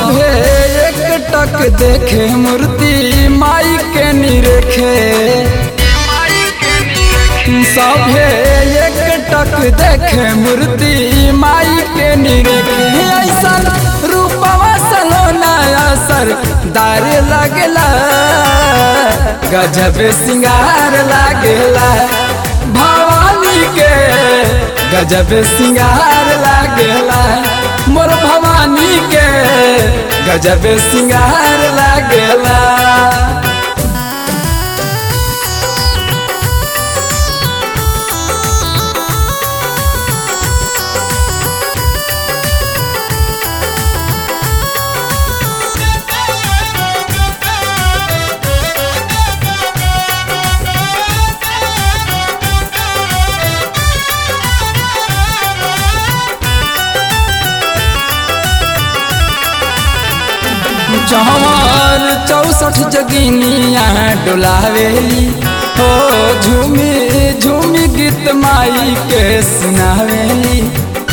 सभे एक टक देखे मूर्ति माई के निरेखे सभे एक टक देखे मूर्ति माई के निरेखे ऐसन रूपवा सलोना असर दार लगला गजब सिंगार लागेला भवानी के गजब सिंगार लागेला मोर भवानी के गजब सिंगार लागेला जहर चौसठ जगिनिया डोलावेली हो झूमी झूमी गीत माई के सुनावेली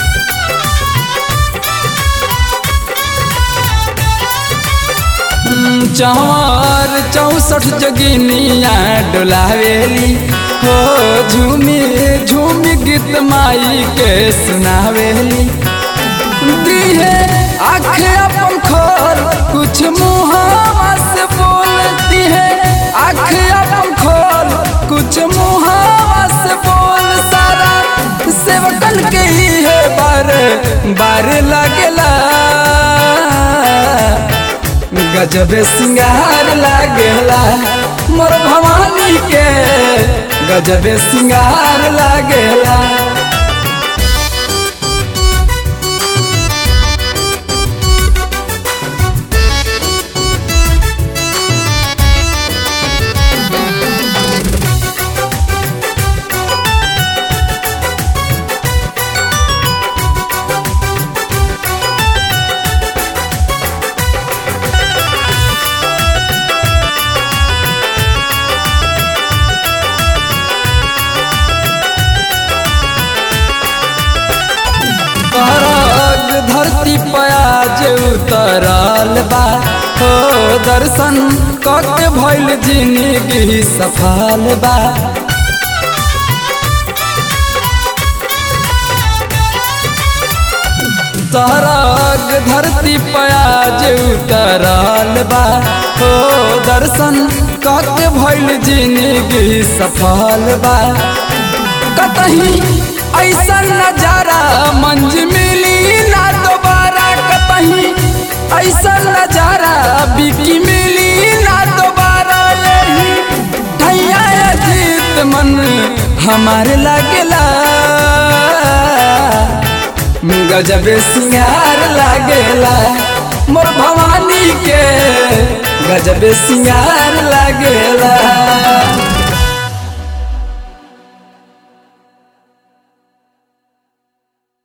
चौर चौसठ जगिनिया डोलावेली हो झूमी झूमी गीत माई के सुनावेली दिहे आँख अपन खोल कुछ मुहावा से बोलती है आँख अपन खोल कुछ मुहावा से बोल सारा सेवकन के ही है बार बार लगला गजब सिंगार लागेला मोर भवानी के गजब सिंगार लागेला पराग धरती पयाज उतरल बा हो दर्शन कके भइल जिंदगी सफल बा पराग धरती पयाज उतरल बा हो दर्शन कके भइल जिंदगी सफल बा कतही ऐसा नजारा मंज मिली ना दोबारा कतही ऐसा नजारा बिकी मिली ना दोबारा यही ठैया जीत मन हमारे लागेला गजब सिंगार लागेला मोर भवानी के गजब सिंगार लागेला